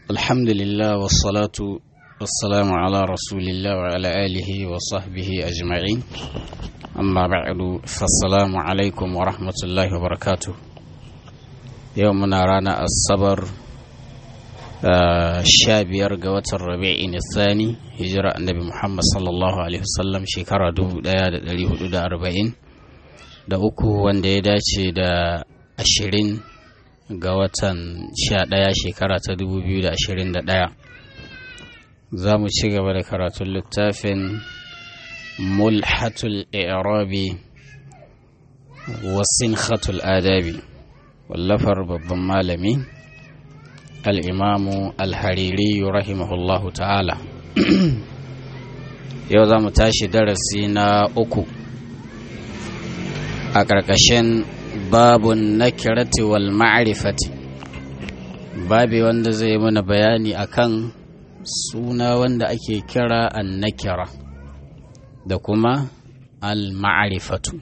الحمد لله والصلاة والسلام على رسول الله وعلى آله وصحبه أجمعين أما بعد فالسلام عليكم ورحمة الله وبركاته يومنا رانا الصبر shabiyar ga watan rabi'in thani hijira annabi muhammad sallallahu alaihi wasallam shekara 1440 da uku wanda ya dace da ashirin ga watan sha ɗaya shekara ta 2021 za mu ci gaba da karatun littafin mulhatul i'rabi wasin khatul adabi wallafar babban malami al'imamu alhariri rahimahullahu ta'ala yau za mu tashi darasi na uku a ƙarƙashin babun nakirati wal ma'rifati babi wanda zai mana bayani akan suna wanda ake kira an nakira da kuma al ma'rifatu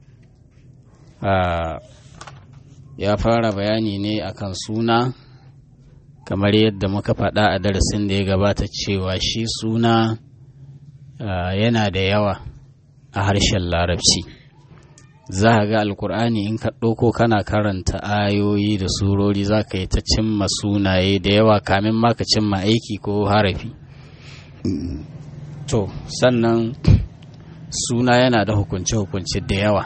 ya fara bayani ne akan suna kamar yadda muka faɗa a darasin da ya gabata cewa shi suna yana da yawa a harshen larabci za a ga alkur'ani in ka ɗauko kana karanta ayoyi da surori za ka yi ta cimma sunaye da yawa kamin ma ka cimma aiki ko harafi to sannan suna yana da hukunce-hukunce da yawa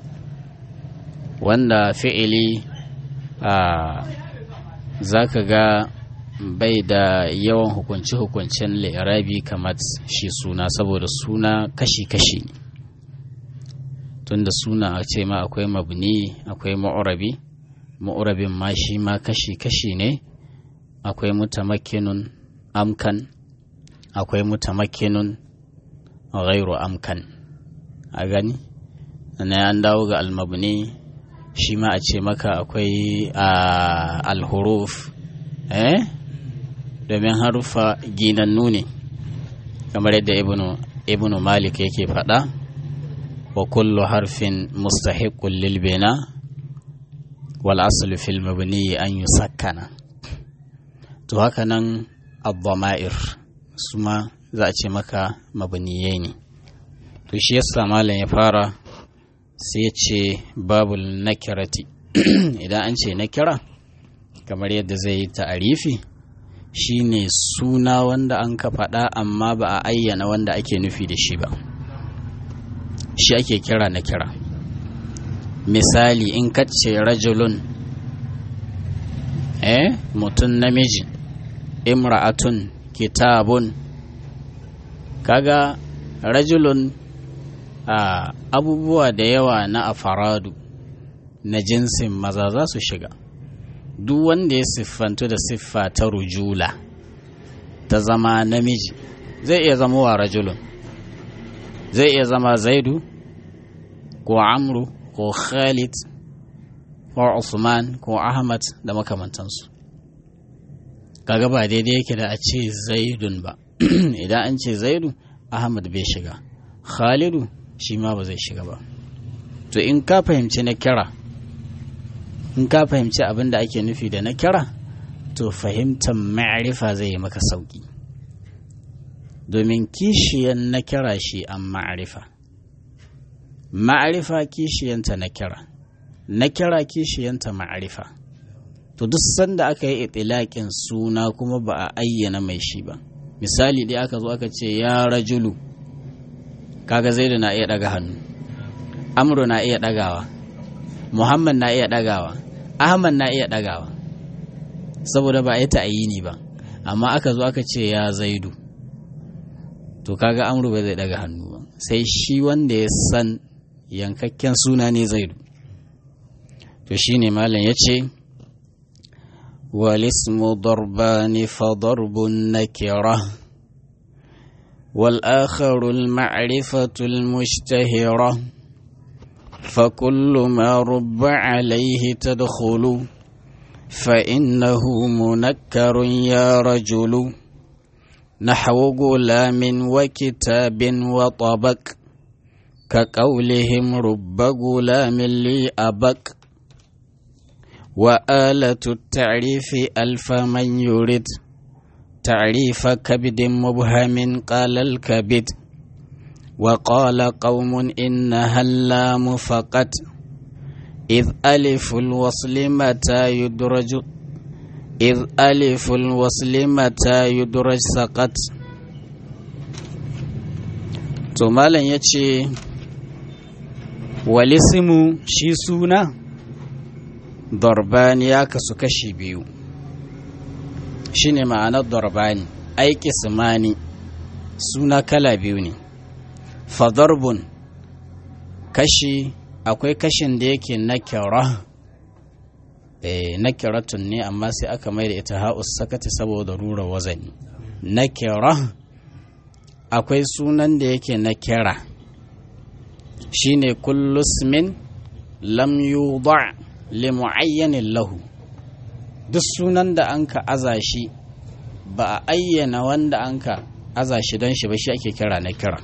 wanda fi'ili a za ka ga bai da yawan hukunce-hukuncen lirabi kamar shi suna saboda suna kashi-kashi ne tunda suna a ce ma akwai mabni akwai ma'urabi ma'urabin ma shi ma kashi-kashi ne akwai mutamakkinun amkan akwai mutamakkinun ghairu amkan a gani na an dawo ga almabni shi ma a ce maka akwai alhuruf eh domin harufa ginannu ne kamar yadda ibnu malik yake faɗa wa kullu harfin mustahiqqun lil bina wal aslu fil mabni an yusakkana to haka nan ad-dama'ir su ma za a ce maka mabniyai ne to shi yasa malam ya fara sai ya ce babul nakirati idan an ce nakira kamar yadda zai yi ta'arifi shine suna wanda an ka faɗa amma ba a ayyana wanda ake nufi da shi ba shi ake kira nakira misali in kace rajulun eh mutum namiji imra'atun kitabun kaga rajulun Uh, abubuwa da yawa na afaradu na jinsin maza za su shiga duk wanda ya siffantu da siffa ta rujula ta zama namiji zai iya zama wa rajulun zai iya zama zaidu ko amru ko khalid ko usman ko ahmad da makamantansu kaga ba daidai yake da a ce zaidun ba idan an ce zaidu ahmad bai shiga khalidu shi ma ba zai shiga ba to in ka fahimci na kira in ka fahimci abin da ake nufi da na kira to fahimtar ma'arifa zai yi maka sauki domin kishiyan na kira shi an ma'arifa ma'arifa kishiyanta na kira na kira kishiyanta ma'arifa to duk sanda aka yi itilaƙin suna kuma ba a ayyana mai shi ba misali dai aka zo aka ce ya rajulu kaga zaidu na iya daga hannu amru na iya dagawa muhammad na iya dagawa ahmad na iya dagawa saboda ba a yi ta'ayini ba amma aka zo aka ce ya zaidu to kaga amru bai zai daga hannu ba sai shi wanda ya san yankakken suna ne zaidu to shine malam ya ce والاسم ضربان فضرب النكره والآخر المعرفة المشتهرة فكل ما رب عليه تدخل فإنه منكر يا رجل نحو غلام وكتاب وطبق كقولهم رب غلام لي أبك وآلة التعريف ألف من يرد تعريف كبد مبهم قال الكبد وقال قوم إنها اللام فقط إذ ألف الوصل متى يدرج إذ ألف الوصل متى يدرج سقط to malam ya ce walisimu shi suna dorbani ya kasu kashi biyu shi ne ma'anar dorbani aiki simani suna kala biyu ne fadarbun kashi akwai kashin da yake na kyara na kyaratun ne amma sai aka mai da ita ha'us sakata saboda rura wazani na kyara akwai sunan da yake na kira shine kullusmin lam yuda li mu'ayyanin lahu duk sunan da an ka aza shi ba a ayyana wanda an ka aza shi don shi ba shi ake kira na kira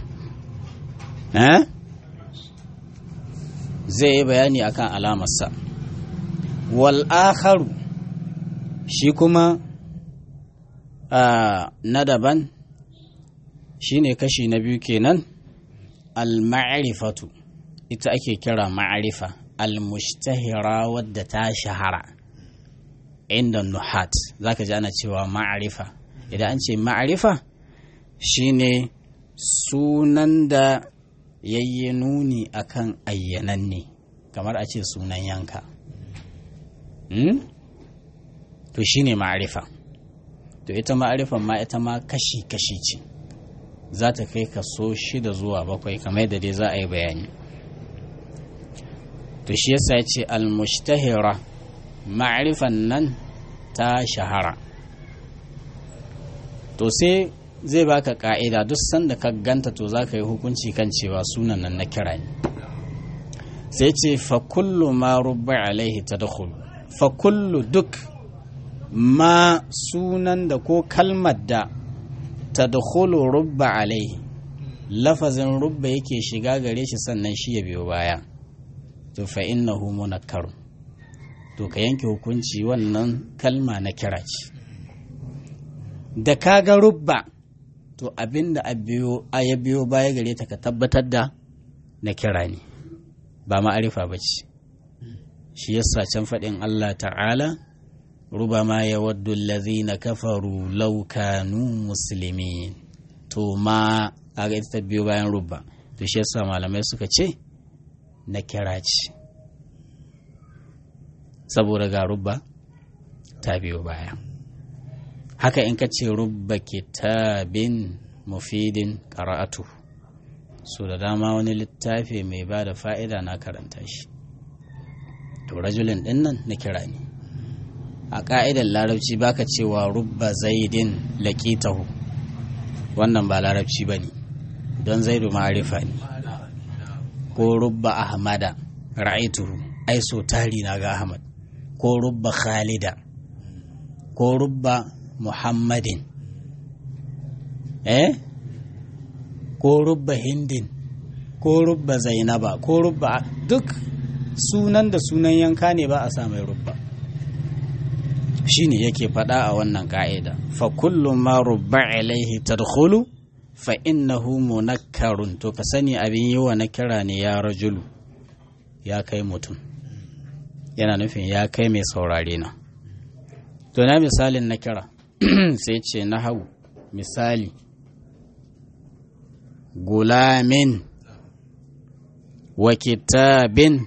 zai yi bayani akan alamarsa wal akharu shi kuma na daban shine kashi na biyu kenan al-ma'rifatu ita ake kira ma'arifa al-mushtahira wadda ta shahara inda nuhat zaka ji ana cewa ma'arifa idan an ce ma'arifa shine sunan da yayye nuni akan ayyananne kamar a ce sunan yanka hmm? to shine ma'arifa to ita ma'arifan ma ita ma kashi-kashi ce za ta kai kaso shida zuwa bakwai kamar da dai za a yi bayani to shi yasa ya ce almushtahira ma'arifan nan ta shahara to sai zai baka ka'ida duk sanda ka ganta to za ka yi hukunci kan cewa sunan nan na kira ne sai ce fa kullu ma rubba alaihi tadkhulu fa kullu duk ma sunan da ko kalmar da tadkhulu rubba alaihi lafazin rubba yake shiga gare shi sannan shi ya biyo baya to fa innahu munakkar to ka yanke hukunci wannan kalma na kira ce da kaga rubba to abinda a biyo a ya biyo baya gare ta ka tabbatar da na kira ne ba ma'arifa ba ce shi yasa can faɗin Allah ta'ala rubama ya waddu na kafaru law kanu muslimin to ma a ga ita biyo bayan rubba to shi yasa malamai suka ce na kira ce saboda ga rubba ta biyo baya haka in ka ce rubba kitabin mufidin qara'atu so da dama wani littafi mai ba da fa'ida na karanta shi to rajulin din nan na kira ne a ƙa'idar larabci baka cewa rubba zaidin laƙitahu wannan ba larabci ba ne don zaidu ma'arifa ne ko rubba ahmada ra'aituhu ai so tari na ga ahmad ko rubba khalida ko rubba muhammadin eh ko rubba hindin ko rubba zainaba ko rubba duk sunan da sunan yanka ne ba a sa mai rubba shine yake faɗa a wannan ka'ida fa kullu ma rubba ilaihi tadkhulu fa innahu munakkarun to ka sani abin yi wa na kira ne ya rajulu ya kai mutum yana nufin ya kai mai saurare na to na misalin na kira sai ce na hau misali gulamin wa kitabin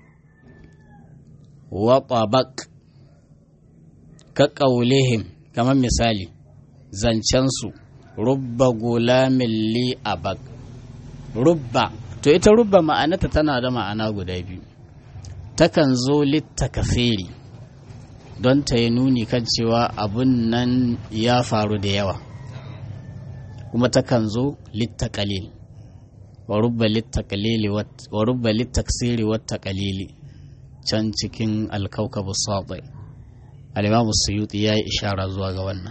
wa tabak ka ƙaulihim kamar misali zancensu rubba gulamin li abak rubba to ita rubba ma'anata tana da ma'ana guda biyu takan zo littakafiri don ta yi nuni kan cewa abun nan ya faru da yawa kuma takan zo littakalil wa rubba littaksiri wata kalili can cikin alkaukabu sabai alimamu suyuti ya yi ishara zuwa ga wannan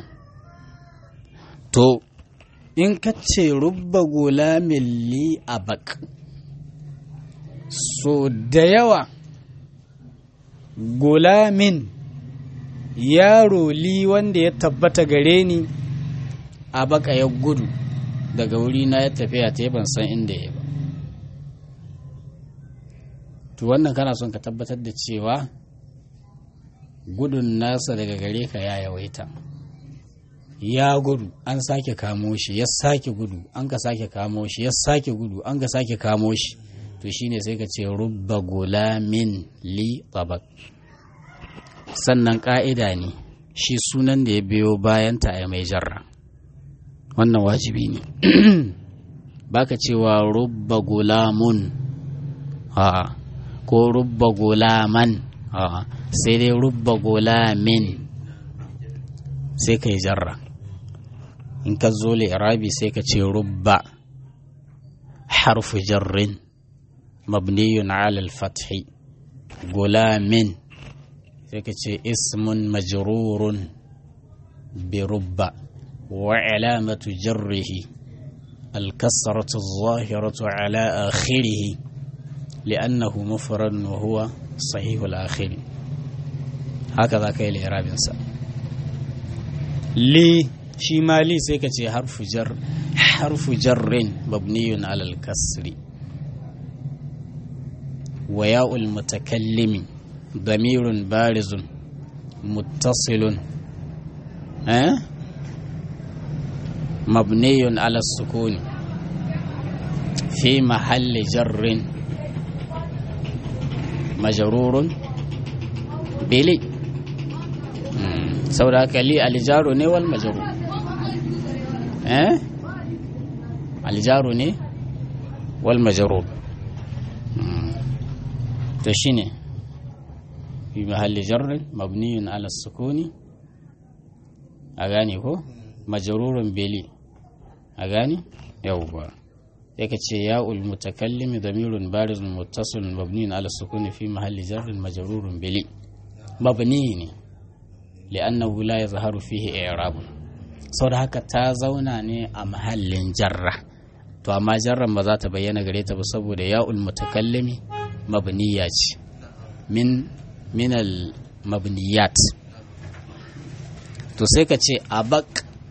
to in ka ce rubba gulamin li abak so da yawa gulamin yaro li wanda ya tabbata gare ni a baka ya gudu daga wuri na ya tafiya ta ban san inda ya ba to wannan kana son ka tabbatar da cewa gudun nasa daga gare ka ya yawaita ya gudu an sake kamo shi ya sake gudu an ka sake kamo shi ya sake gudu an ka sake kamo shi to shine sai ka ce rubba gulamin li tabak sannan ka'ida ne shi sunan da ya biyo bayan ta mai jarra wannan wajibi ne baka cewa rubba gulamun a ko rubba gulaman a sai dai rubba gulamin sai ka yi jarra in ka zo irabi sai ka ce rubba harfu jarrin mabniyun ala al-fathi gulamin sai ka ce ismun majrurun bi rubba wa alamatu jarrihi al-kasratu adh-dhahiratu ala akhirih li'annahu mufrad wa huwa sahih al-akhir haka za ka yi li'irabin sa li shi ma li sai ka ce harfu jar harfu jarrin mabniyun ala al-kasri wa ya'ul mutakallimi ضمير بارز متصل أه؟ مبني على السكون في محل جر مجرور بلي سوراك لي الجار ني والمجرور أه؟ الجار ني والمجرور تشيني في محل جر مبني على السكون أغاني هو مجرور بلي أغاني يوبا يكتشي ياء المتكلم ضمير بارز متصل مبني على السكون في محل جر مجرور بلي مبني لأنه لا يظهر فيه إعراب saboda haka ta zauna ne a mahallin jarra to amma jarran ba za ta bayyana gare ta ba saboda ya'ul mutakallimi mabniya ce min minal mabniyat to sai ka ce abak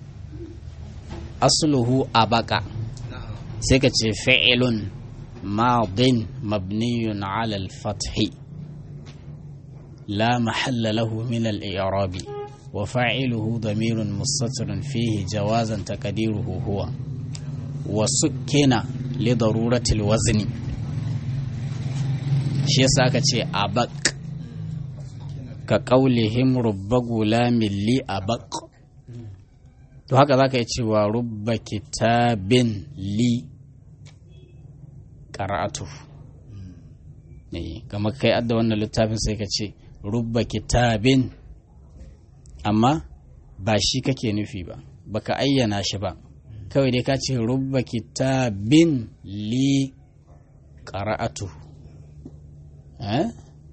asluhu abaka sai ka ce fi'ilun madin mabniyun ala al-fathi la mahalla lahu min al-i'rabi wa fa'iluhu damirun mustatirun fihi jawazan taqdiruhu huwa wa sukkina li darurati al-wazni shi yasa ka ce abak ka ƙaulihim rubba gulamin li a baƙ to haka za ka yi cewa rubba kitabin li ƙara'atu ne kamar kai adda wannan littafin sai ka ce rubba kitabin amma ba shi kake nufi ba baka ayyana shi ba kawai dai ka ce rubba kitabin li ƙara'atu eh?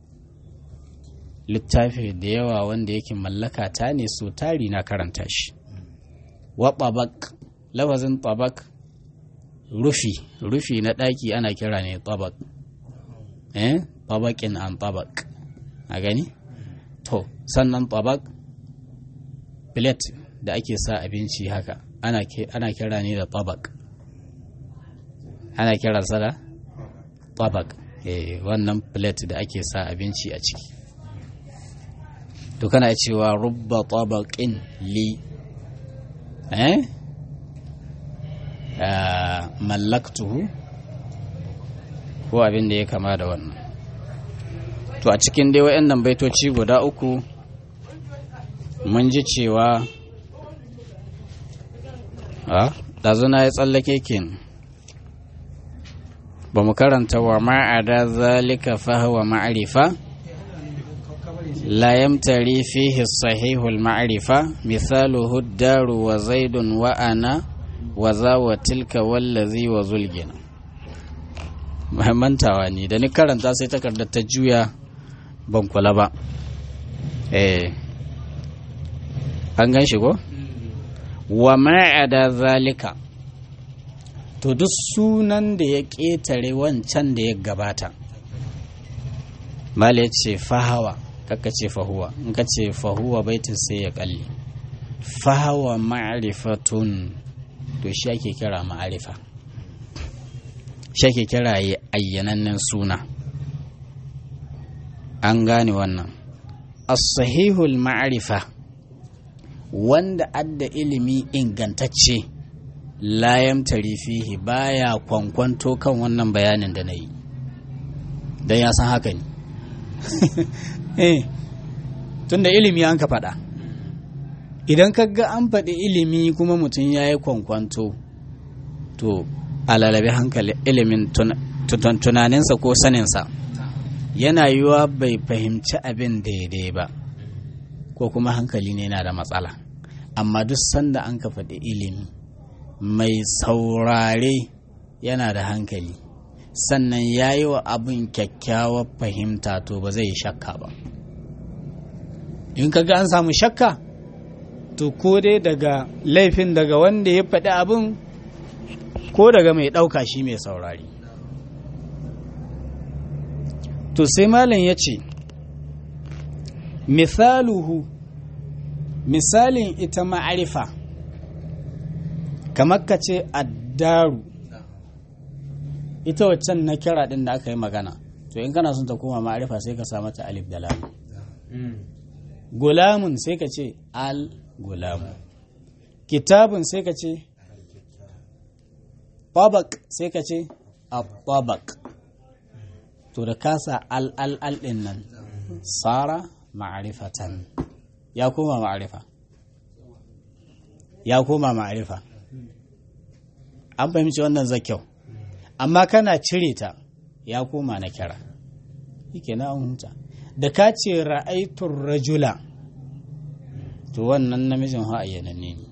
littafi da yawa wanda yake mallaka ta ne so tari na karanta shi wa tabak lafazin tabak rufi rufi na ɗaki ana kira ne tabak eh tabakin an tabak a gani to sannan tabak plate da ake sa abinci haka ana kira ne da tabak ana kiransa da tabak eh wannan plate da ake sa abinci a ciki to kana cewa rubba tabaqin li eh mallaktuhu ko abin da ya kama da wannan to a cikin dai wayannan baitoci guda uku mun ji cewa a ɗazuna ya tsallake kin ba mu karanta wa ma'ada zalika fahawa ma'arifa لا يمتري فيه الصحيح المعرفة مثاله الدار وزيد وأنا وذا وتلك والذي وزلجنا mantawa ne da ni karanta sai takardar ta juya ban kula ba eh an gan shi ko wa ma'ada zalika to duk sunan da ya ƙetare wancan da ya gabata mala ya ce fahawa kakka ce fahuwa in ka ce fahuwa baitin sai ya kalli fahawa ma'rifatun to shi ake kira ma'arifa shi ake kira ayyanannen suna an gane wannan as-sahihul ma'rifa wanda adda ilimi ingantacce layam fihi baya kwankwanto kan wannan bayanin da na yi don ya san haka ne eh tunda ilimi an ka faɗa idan ka ga an faɗi ilimi kuma mutum ya yi kwankwanto to alalabi hankali ilimin tunaninsa ko saninsa yana yiwa bai fahimci abin daidai ba ko kuma hankali ne na da matsala amma duk sanda an ka faɗi ilimi mai saurare yana da hankali sannan ya yi wa abin kyakkyawar fahimta to ba zai yi shakka ba in ka ga an samu shakka to ko dai daga laifin daga wanda ya faɗi abin ko daga mai ɗauka shi mai saurari to sai malam ya ce misaluhu misalin ita ma'arifa kamar ka ce addaru ita waccan na kira ɗin da aka yi magana to in kana son ta koma ma'arifa sai ka sa mata alif da lamu gulamun sai ka ce al gulamu kitabun sai ka ce tabak sai ka ce tabak to da kasa al al al din nan sara ma'arifatan ya koma ma'arifa ya koma ma'arifa an fahimci wannan zakyau amma kana cire ta ya koma na kira yake na hunta da ka ce ra'aitun rajula to wannan namijin ha'ayyananne ne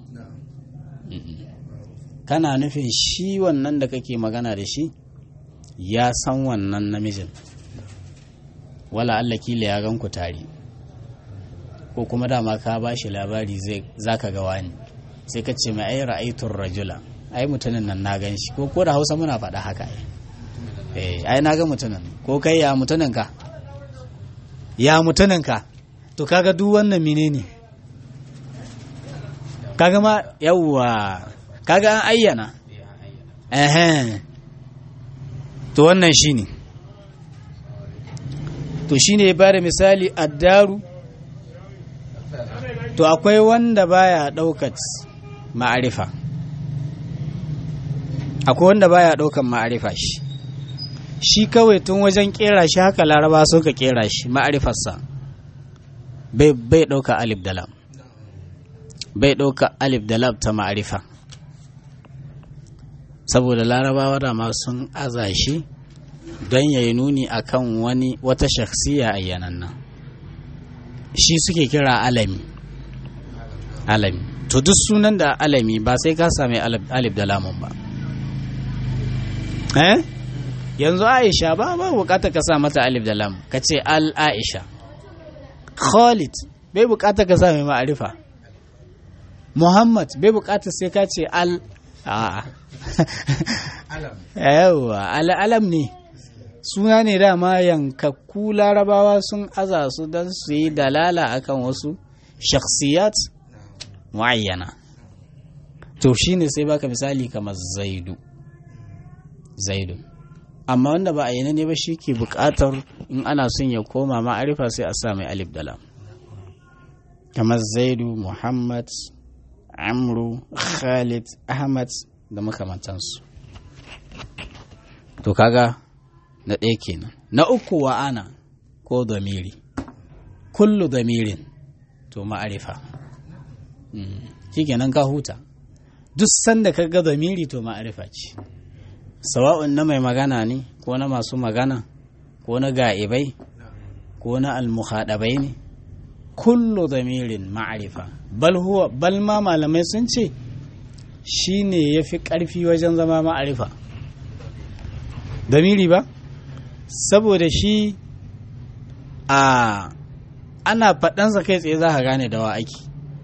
kana nufin shi wannan da kake magana da shi ya san wannan namijin wala Allah kila ya gan ku tare ko kuma dama ka ba shi labari za ka ga wani sai ka ce mai ai ra'aitun rajula ai mutumin nan na gan shi ko ko da hausa muna faɗa haka ai ai na ga mutumin ko kai ya mutumin ka ya mutumin ka to kaga duk wannan menene kaga ma yawwa kaga an ayyana eh to wannan shine to shine ya bada misali addaru to akwai wanda baya daukat ma'arifa akwai wanda baya daukan ma'arifa shi shi kawai tun wajen kera shi haka laraba suka kera shi ma'arifarsa bai bai dauka alif da lam bai dauka alif da lam ta ma'arifa saboda larabawa da ma sun aza shi don ya yi nuni akan wani wata shakhsiya ayyananna shi suke kira alami alami to duk sunan da alami ba sai ka sami alif da lamun ba eh yanzu aisha ba ba bukata ka sa mata alif da lam ka ce al aisha khalid bai bukata ka sa mai ma'arifa muhammad bai bukata sai ka ce al a yawa alam ne suna ne dama yankakku larabawa sun aza su don su yi dalala akan wasu shakhsiyat muayyana to shine sai baka misali kamar zaidu zaidu amma wanda ba a yi ne ba shi ke bukatar in ana son ya koma ma'arifa sai a sa mai alif da lam kamar zaidu muhammad amru khalid ahmad da makamantansu to kaga na ɗaya kenan na uku wa ana ko damiri kullu damirin to ma'arifa shi kenan ka huta duk sanda ka ga damiri to ma'arifa ce sawa'un na mai magana ne ko na masu magana ko na ga'ibai ko na almuhadabai ne kullu damirin ma'arifa bal huwa bal ma malamai sun ce shi ne ya fi ƙarfi wajen zama ma'arifa damiri ba saboda shi a ana faɗansa kai tsaye za ka gane da wa ake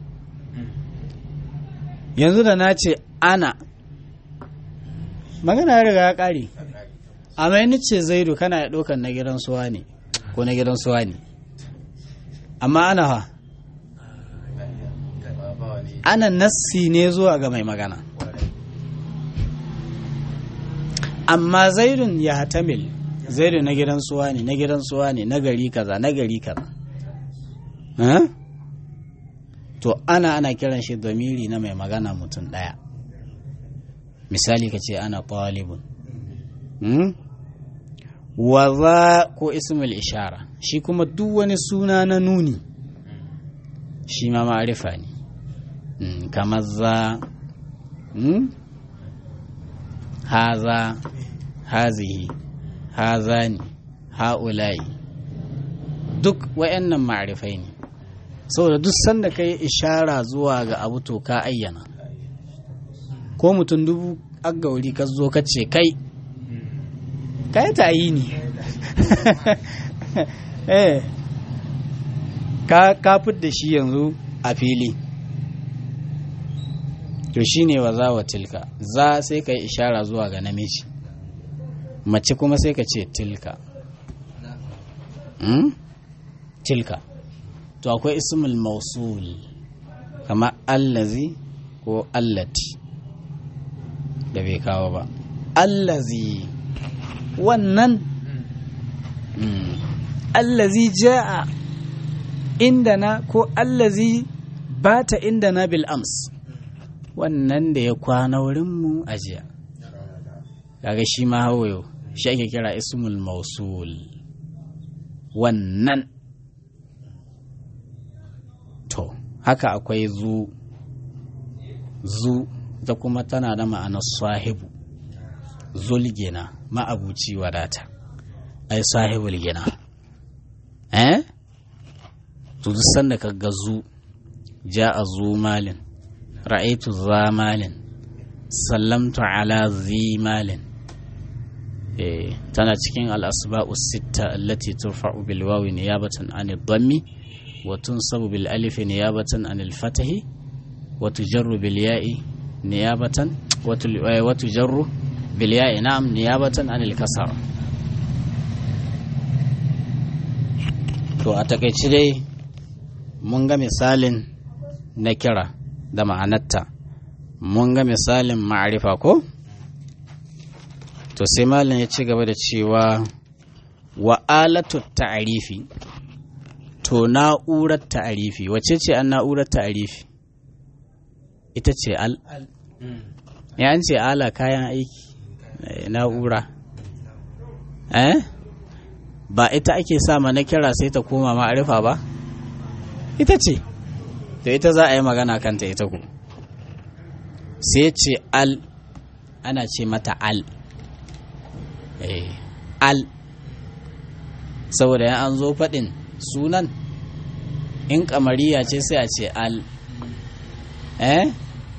yanzu da na ce ana magana ya riga ya ƙare amma ni ce zaidu kana ya ɗaukar na gidan suwa ne ko na gidan suwa ne amma ana ha ana nassi ne zuwa ga mai magana amma zaidun ya hatamil zaidun na gidan suwa ne na gidan suwa ne na gari kaza na gari kaza to ana ana kiran shi domiri na mai magana mutum ɗaya misali ka ce ana ɗalibun wa za ko ismul ishara shi kuma duk wani suna na nuni shi ma ma'arifa ne kamar za haza hazihi hazani ha'ula'i duk wayannan ma'arifai ne saboda duk sanda ka yi ishara zuwa ga abu to ka ayyana ko mutum dubu aggauri ka zo ka ce kai kai ta yi ne eh ka kafin da shi yanzu a fili to shi ne wa za wa tilka za sai ka yi ishara zuwa ga namiji mace kuma sai ka ce tilka tilka to akwai ismul mausul kama allazi ko allati da bai kawo ba allazi wannan allazi ja'a indana ko allazi bata indana bil ams wannan da ya kwana wurinmu a jiya kaga shi ma hawayo shi ake kira ismul mausul wannan to haka akwai zu zu ta kuma tana da ma'anar sahibu zulgina ma'abuci wadata ai sahibul gina eh to duk sanda ka ga zu ja'a zu malin ra'aitu za malin sallamtu ala zi malin eh tana cikin al-asba'u sitta allati turfa'u bil wawi niyabatan an ad-dammi wa tunsabu bil alif niyabatan an al-fatahi wa tujarru bil ya'i niyabatan wa tujarru bil ya'i na'am niyabatan an al-kasra to a takaici dai mun ga misalin na kira da ma'anarta mun ga misalin ma'arifa ko to sai malin ya ci gaba da cewa wa alatu ta'arifi to na'urar ta'arifi wace ce an na'urar ta'arifi ita ce al ya an ce ala kayan aiki na'ura eh ba ita ake sama na kira sai ta koma ma'arifa ba ita ce to ita za a yi magana kanta ita ku sai ce al ana ce mata al al saboda yan an zo faɗin sunan in kamariya ce sai a ce al eh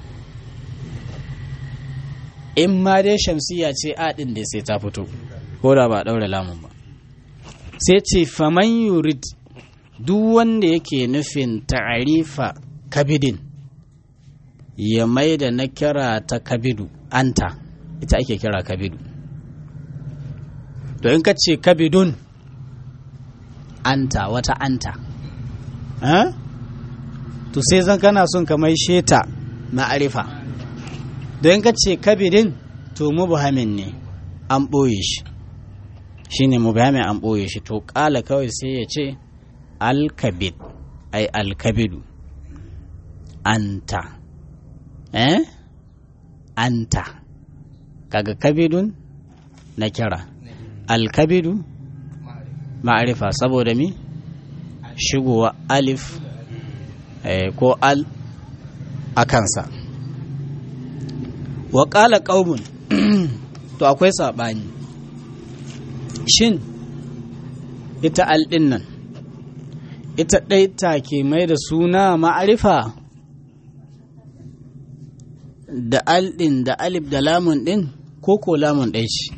in ma dai shamsiya ce a ɗin da sai ta fito ko da ba ɗaure lamun ba sai ce faman yurid duk wanda yake nufin ta'arifa kabidin ya mai da na kira ta kabidu anta ita ake kira kabidu to in ka ce kabidun anta wata anta to sai zan kana son ka mai sheta ma'arifa don in ka ce kabidin to mubhamin ne an ɓoye shi shine mubhamin an ɓoye shi to ƙala kawai sai ya ce alkabid ai alkabidu anta eh anta kaga kabidun na kira alkabidu ma'arifa saboda mi shigowa alif eh, ko al a kansa wa ƙala ƙaumun to akwai saɓani shin ita al ɗin nan ita ɗai take mai da suna ma'arifa da al ɗin da alif da lamun ɗin ko ko lamun ɗai ce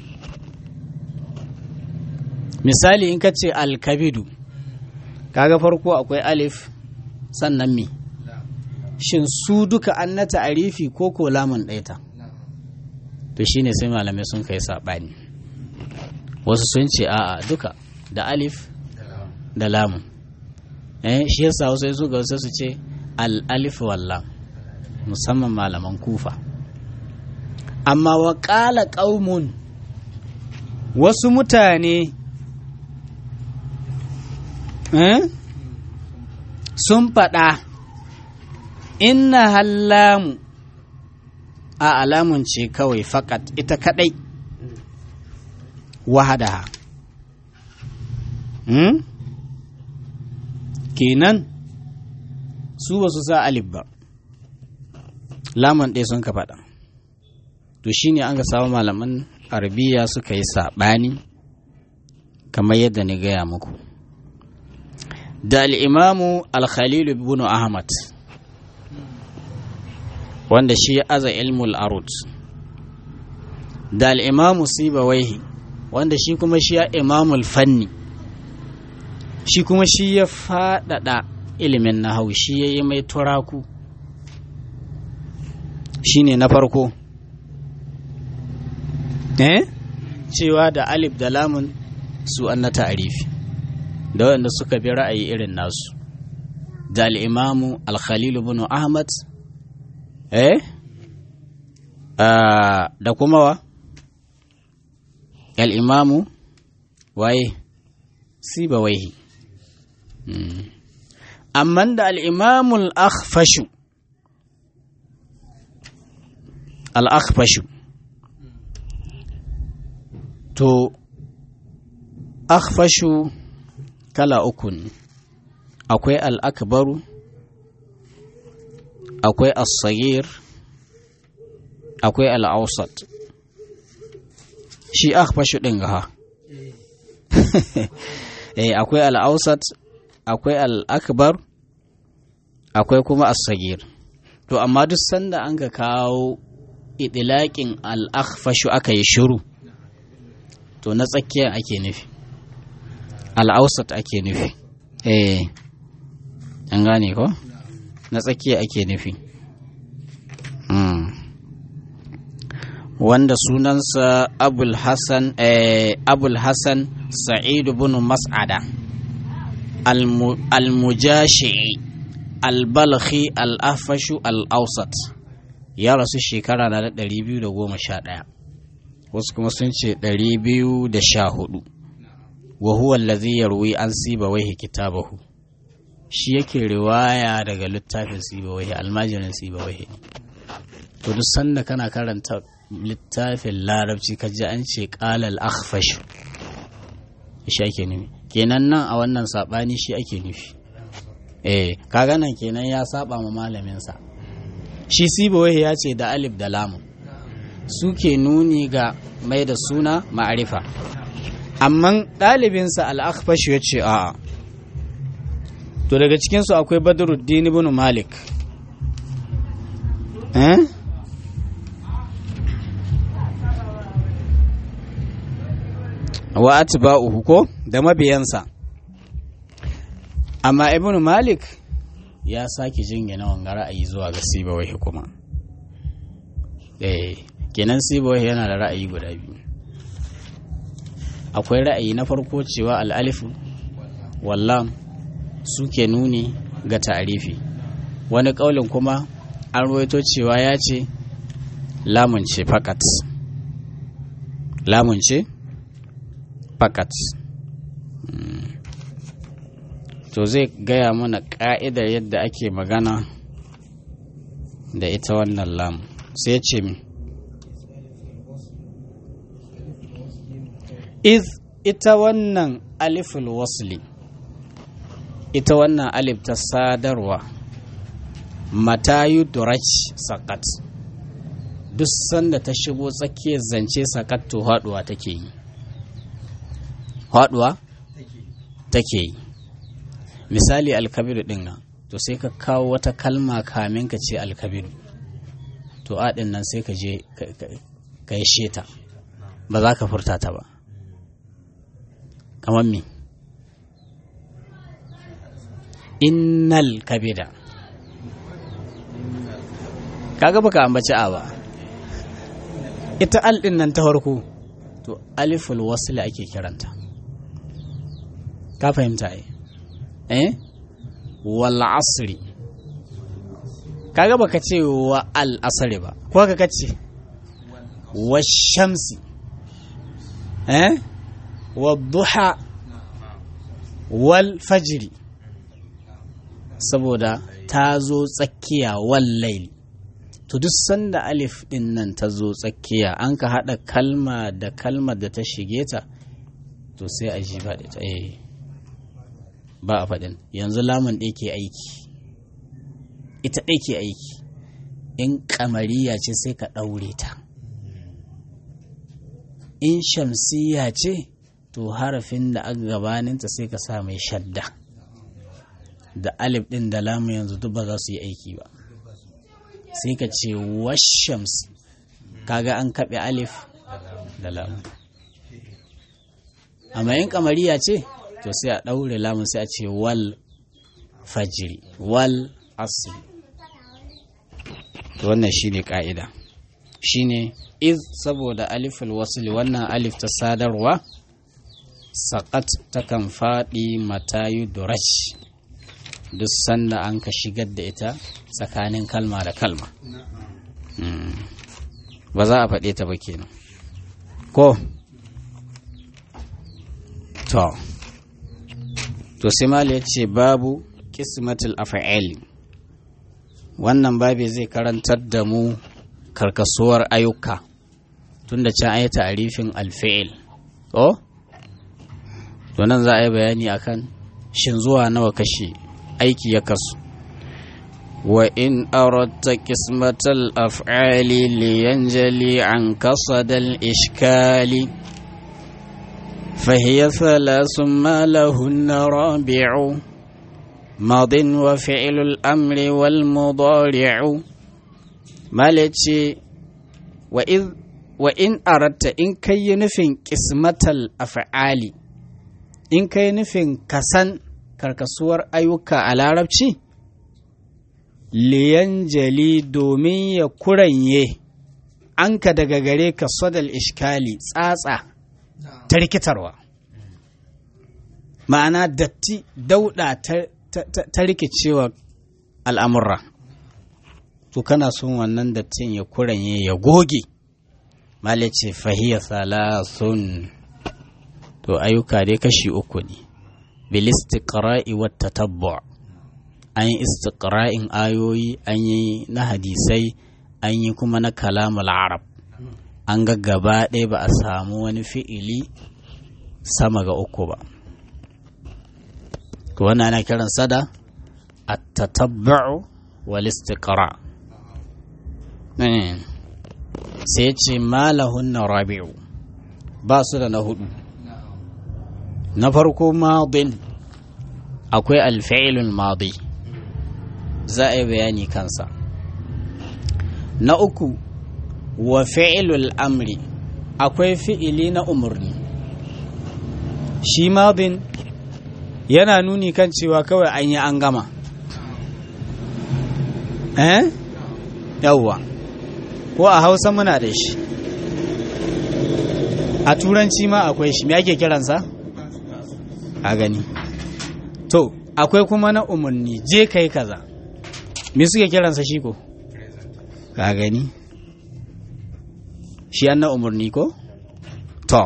misali in ka ce alkabidu kaga farko akwai alif sannan mi shin su duka an na ta'arifi ko ko lamun ɗaita to shine sai malamai sun kai saɓani wasu sun ce a'a duka da alif da lamun eh shi yasa wasu su ga wasu su ce al-alif wallam musamman malaman kufa amma wa ƙala ƙaumun wasu mutane eh? sun faɗa inna hallamu a alamun ce kawai fakat ita kaɗai wahadaha hmm? kenan su ba su sa alif ba laman ɗaya sun ka faɗa to shine an ga samu malaman arabiya suka yi saɓani kamar yadda ni gaya muku da al'imamu al-khalilu ibn ahmad wanda shi ya aza ilmul arut da al'imamu sibawaihi wanda shi kuma shi ya imamul fanni shi kuma shi ya faɗaɗa ilimin nahau shi ya yi mai turaku shi ne na farko eh cewa da alif da lamun su an na ta'arifi da waɗanda suka bi ra'ayi irin nasu da al'imamu al-khalilu bin ahmad eh da kuma wa al'imamu waye siba waihi amma da al'imamul akhfashu al'akhfashu to akhfashu kala uku ne akwai al'akbaru akwai as-sagir akwai al'ausat shi akhfashu ɗin ga eh akwai al'ausat akwai al'akbar akwai kuma as-sagir to amma duk sanda an ka kawo idilaƙin al'akhfashu aka yi shiru to na tsakiya ake nufi al'ausat ake nufi eh an gane ko na tsakiya ake nufi wanda sunansa abul hassan abul hassan sa'idu bin mas'ada al-mujashi'i al-balkhi al-afashu al-ausat ya rasu shekara na da 211 wasu kuma sun ce 214 wa huwa allazi yarwi an sibawaihi kitabahu shi yake riwaya daga littafin sibawaihi almajirin sibawaihi to duk sanda kana karanta littafin larabci ka ji an ce qalal akhfash shi ake nufi kenan nan a wannan sabani shi ake nufi eh kaga nan kenan ya saba ma malamin sa shi sibawaihi ya ce da alif da lamun suke nuni ga mai da suna ma'arifa amma ɗalibinsa al'akfashu ya ce a'a to daga cikinsu akwai badruddin ibn malik eh wa atba'uhu ko da mabiyansa amma ibn malik ya sake jingina wanga ra'ayi zuwa ga sibawai kuma eh kenan sibawai yana da ra'ayi guda biyu akwai ra'ayi na farko cewa al'alifu wallam suke nuni ga ta'arifi wani ƙaulin kuma an ruwaito cewa ya ce lamun ce fakat lamun ce fakat to zai gaya mana ƙa'idar yadda ake magana da ita wannan lamun sai ce mi iz ita wannan aliful wasli ita wannan alif ta sadarwa matayu durach sakat duk sanda ta shigo tsakiyar zance sakat to haduwa take yi haduwa take yi misali alkabiru din nan to sai ka kawo wata kalma kamin ka ce alkabiru to aɗin nan sai ka je ka yi sheta ba za ka furta ta ba kamar me innal kabida kaga baka ambaci a ba ita al din nan ta farko to aliful wasl ake kiranta ka fahimta ai eh wal asri kaga baka ce wa al-asri ba ko ka kace wa shamsi eh wa duha wal fajri saboda ta zo tsakiya wal laili to duk sanda alif din nan ta zo tsakiya an ka haɗa kalma da kalmar da ta shige ta to sai a ji ba ta eh ba a faɗin yanzu lamun ɗaya ke aiki ita ɗaya ke aiki in kamariya ce sai ka ɗaure ta in shamsiya ce to harafin da aka gabaninta sai ka sa mai shadda da alif ɗin da lamun yanzu duk ba za su yi aiki ba sai ka ce washams kaga an kaɓe alif da lamun amma in kamariya ce to sai a ɗaure lamun sai a ce wal fajiri wal asiri wannan shine ka'ida shine iz saboda aliful wasli wannan alif ta sadarwa saƙat takan faɗi matayu durash duk sanda an ka shigar da ita tsakanin kalma da kalma ba za a faɗe ta ba kenan ko to to simali ya ce babu kismatul af'ali wannan babi zai karantar da mu karkasuwar ayyuka tunda can ayi ta'arifin alfi'il ko to nan za a yi bayani akan shin zuwa nawa kashi aiki ya kasu wa in aradta qismatal af'ali liyanjali an kasadal ishkali فهي ثلاث ما لهن رابع ماض وفعل الأمر والمضارع مالتي وإذ وإن أردت إن كي نفن قسمة الأفعال إن كي نفن كسن karkasuwar ayyuka a larabci liyanjali domin ya kuranye an ka daga gare ka sadal ishkali tsatsa ta rikitarwa ma'ana datti dauda ta rikicewa al'amurra to kana son wannan dattin ya kuranye ya goge malice fahiyya salasun to ayyuka dai kashi uku ne bilistiqra'i wa tatabbu' an yi istiqra'in ayoyi an yi na hadisai an yi kuma na kalamul arab an ga gaba ɗaya ba a samu wani fi'ili sama ga uku ba to wannan ana kiran sada at-tatabbu' wal istiqra' sai ce malahunna rabi'u ba su da na hudu na farko madin akwai alfa'ilul madi za a yi bayani kansa na uku wa fi'ilul amri akwai fi'ili na umarni shi madin yana nuni kan cewa kawai an yi an gama eh yawwa ko a hausa muna da shi a turanci ma akwai shi me ake kiransa a gani to akwai kuma na umarni je kai kaza me suke kiransa shi ko ka gani shi an na umarni ko to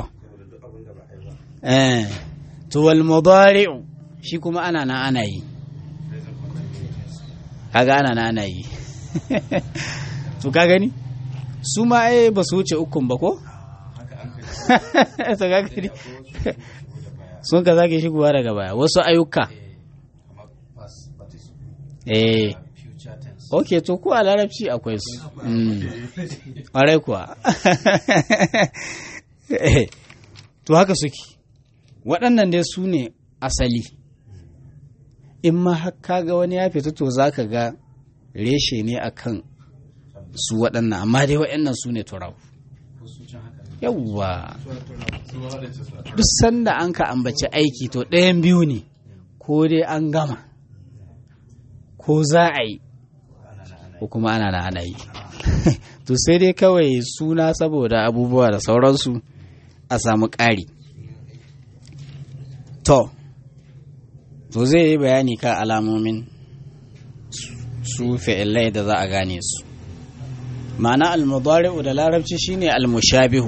eh to wal mudari'u shi kuma ana na ana yi kaga ana na ana yi to ka gani su ma ai ba su wuce ukun ba ko to ka gani sun ka zake shigowa daga baya wasu ayyuka eh ok to ko a larabci akwai su ƙwarai kuwa to haka suke waɗannan dai su ne asali in ma haka ga wani ya fita to za ka ga reshe ne akan su waɗannan amma dai waɗannan su ne turawa yawwa duk sanda an ka ambaci aiki to ɗayan biyu ne ko dai an gama ko za a yi ko kuma ana na ana yi to sai dai kawai suna saboda abubuwa da sauransu a samu ƙari to to zai yi bayani kan alamomin su fi'ilai da za a gane su ma'ana almudari'u da larabci shine almushabihu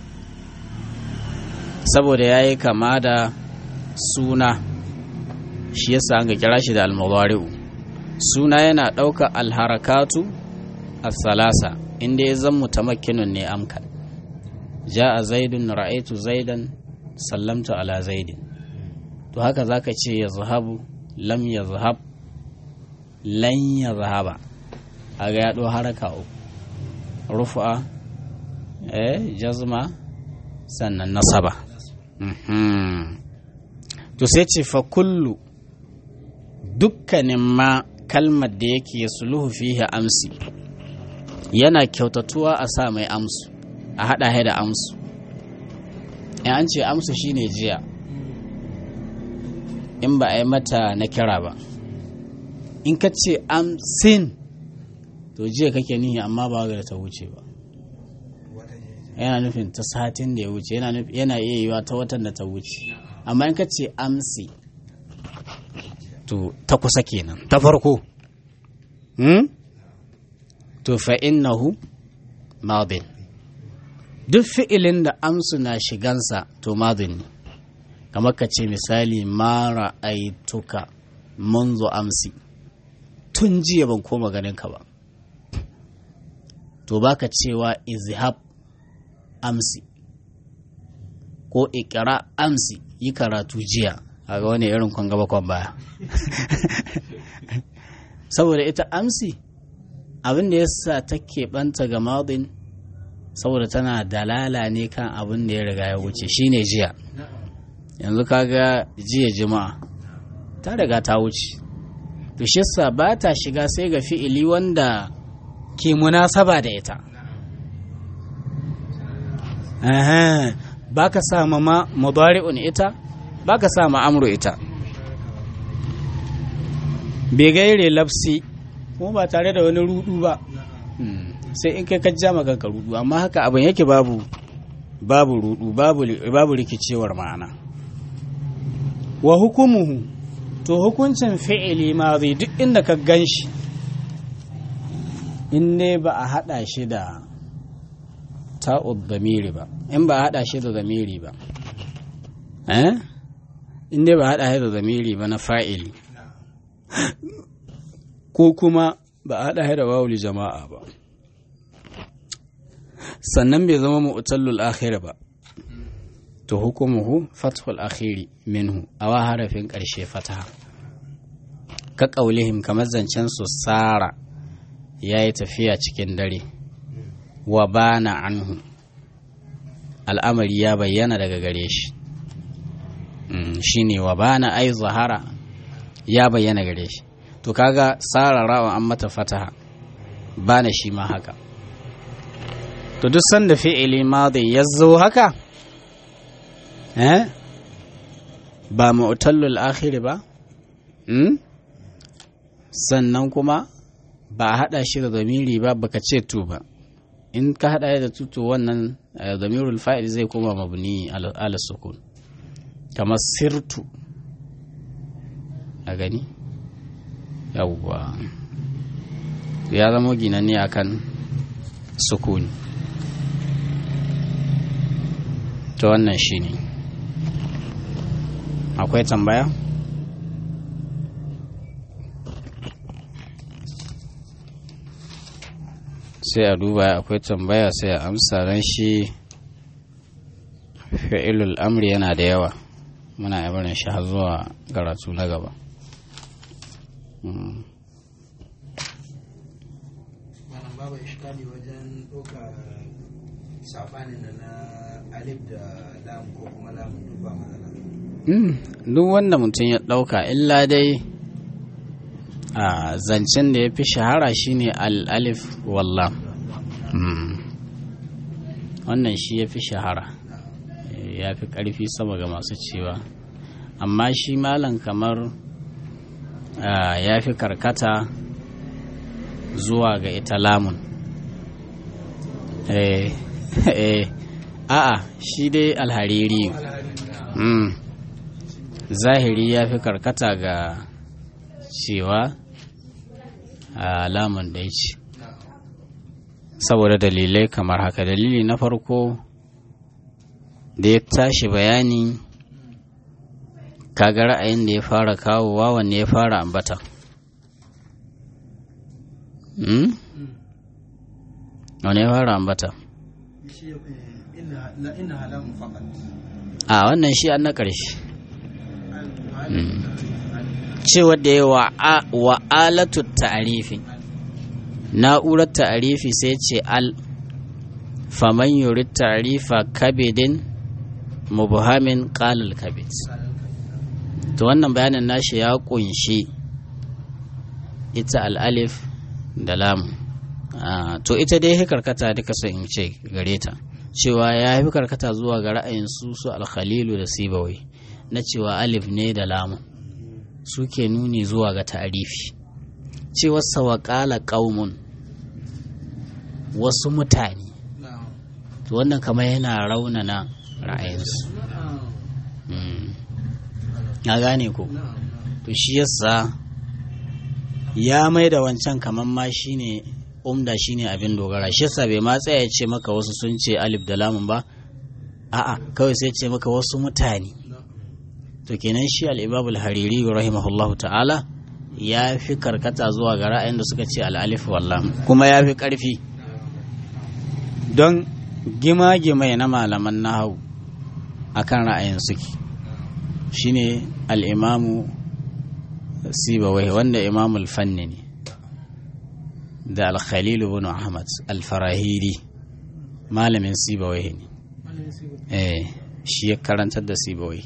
saboda yayi kama da suna shi yasa an ga kira shi da almudari'u suna yana ɗauka alharakatu as-salasa inda ya zan mutamakkinun ne amkan ja'a zaidun ra'aitu zaidan sallamtu ala zaidin to haka zaka ce ya zahabu lam ya zahab lan ya zahaba a ga yaɗo haraka uku rufa eh jazma sannan nasaba to sai ce fa kullu dukkanin ma kalmar da yake ya suluhu fihi amsi yana kyautatuwa a sa mai amsu a haɗa da amsu in an ce amsu shine jiya in ba a yi mata na kira ba in ka ce amsin to jiya kake nihi amma ba ga da ta wuce ba yana nufin ta satin da ya wuce yana iya yiwa ta watan da ta wuce amma in ka ce amsi to ta kusa kenan ta farko hmm? to fa innahu madin duk fi'ilin da amsu na shigansa to madin ne kamar ka ce misali mara aituka munzo amsi tun jiya ban koma ganin ka ba to baka cewa izhab amsi ko ikira amsi yi karatu jiya a ga wani irin kwan gaba kwan baya saboda ita amsi abin da ya sa take banta ga madin saboda tana dalala ne kan abin da ya riga ya wuce shine jiya yanzu kaga jiya jima'a ta riga ta wuce to shi ba ta shiga sai ga fi'ili wanda ke munasaba da ita ba ka sa ma mudari'un ita ba ka sa ma amru ita bai gaire lafsi kuma ba tare da wani rudu ba sai in kai ka ja ka rudu amma haka abin yake babu babu rudu babu rikicewar ma'ana wa hukumuhu to hukuncin fi'ili ma zai duk inda ka gan shi in ne ba a haɗa shi da ta'ud zamiri ba in ba a haɗa shi da zamiri ba eh in ne ba a haɗa shi da zamiri ba na fa'ili ko kuma ba a haɗa shi da wawuli jama'a ba sannan bai zama mu'tallul akhir ba to hukumuhu fathul akhiri minhu a wa harafin ƙarshe fataha ka ƙaulihim kamar zancen su sara ya yi tafiya cikin dare wa bana anhu al'amari ya bayyana daga gare shi shi ne wa bana ai zahara ya bayyana gare shi to kaga sara rawa an mata fataha bana shi ma haka to duk sanda fi'ili madin ya zo haka eh ba mu'tallul akhir ba sannan kuma ba a haɗa shi da zamiri ba baka ce tu ba in ka haɗa da tutu wannan zamirul fa'il zai koma mabni ala sukun kamar sirtu a gani yawwa ya zama ginanne akan sukuni to wannan shi ne akwai tambaya? sai a duba akwai tambaya sai a amsa ran shi fi'ilul amri yana da yawa muna yi barin shi har zuwa karatu na gaba babu iskali wajen ɗauka saɓanin da na alif da lam ko kuma lamun duk ba matsala duk wanda mutum ya ɗauka illa dai a zancen da ya fi shahara shine al-alif wallam wannan shi ya fi shahara ya fi ƙarfi sama ga masu cewa amma shi malam kamar ya fi karkata zuwa ga ita lamun a'a shi dai alhariri zahiri ya fi karkata ga cewa a lamun ɗaya ce saboda dalilai kamar haka dalili na farko da ya tashi bayani kaga ra'ayin da ya fara kawowa wanne ya fara ambata wanne ya fara ambata a wannan shi an na ƙarshe cewa da ya wa alatu ta'arifi na'urar ta'arifi sai ce al faman yuri ta'arifa kabidin mubhamin qalal kabid to wannan bayanin nashi ya kunshi ita al'alif da lamu to ita dai ya karkata duka sai in ce gare ta cewa ya fi karkata zuwa ga ra'ayin su su alkhalilu da sibawai na cewa alif ne da lamu suke nuni zuwa ga ta'arifi cewar sawaƙala ƙaumun wasu mutane to wannan kamar yana raunana ra'ayinsu ya gane ko to shi yasa ya mai da wancan kamar ma shine umda shine abin dogara shi yasa bai ma tsaya ya ce maka wasu sun ce alif da lamun ba a'a kawai sai ce maka wasu mutane to kenan shi al-ibab al-hariri rahimahullah ta'ala ya fi karkata zuwa ga ra'ayin da suka ce al-alif wallam kuma ya fi karfi don gima-gimai na malaman nahawu akan ra'ayin suke shine al-imamu sibawai wanda imamul fanni ne da al-khalil ibn ahmad al-farahiri malamin sibawai ne eh shi ya karantar da sibawai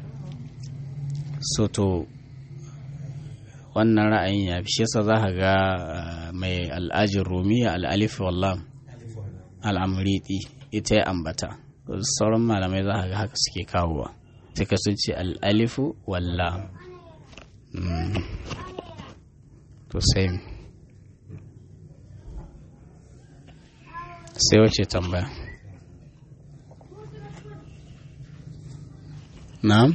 so to wannan ra'ayin ya fi shi yasa za ka ga mai al'ajin rumiya al'alif wallam al'amuriti ita ya ambata sauran malamai za ka ga haka suke kawowa sai ka sun ce al'alifu wallam to sai sai wace tambaya na'am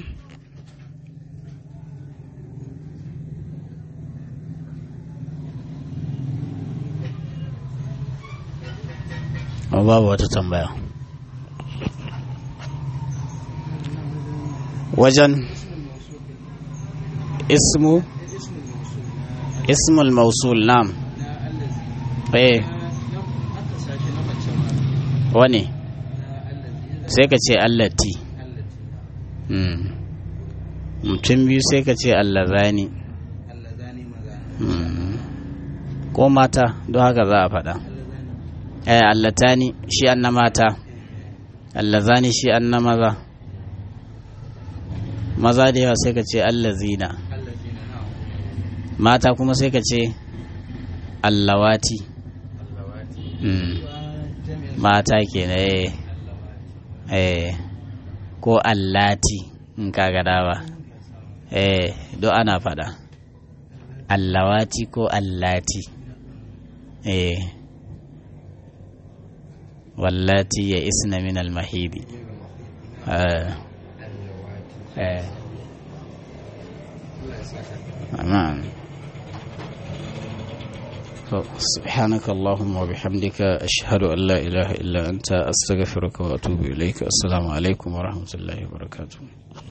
babu wata tambaya wajen ismu ismul mausul nam eh wane sai ka ce allati mutum biyu sai ka ce allazani ko mata don haka za a faɗa eh allatani shi an na mata allazani shi an na maza maza da yawa sai ka ce allazina mata kuma sai ka ce allawati mata ke na eh ko allati in ka gada ba eh do ana fada allawati ko allati eh wallati ya isna min almahidi eh eh amin سبحانك اللهم وبحمدك أشهد أن لا إله إلا أنت أستغفرك وأتوب إليك السلام عليكم ورحمة الله وبركاته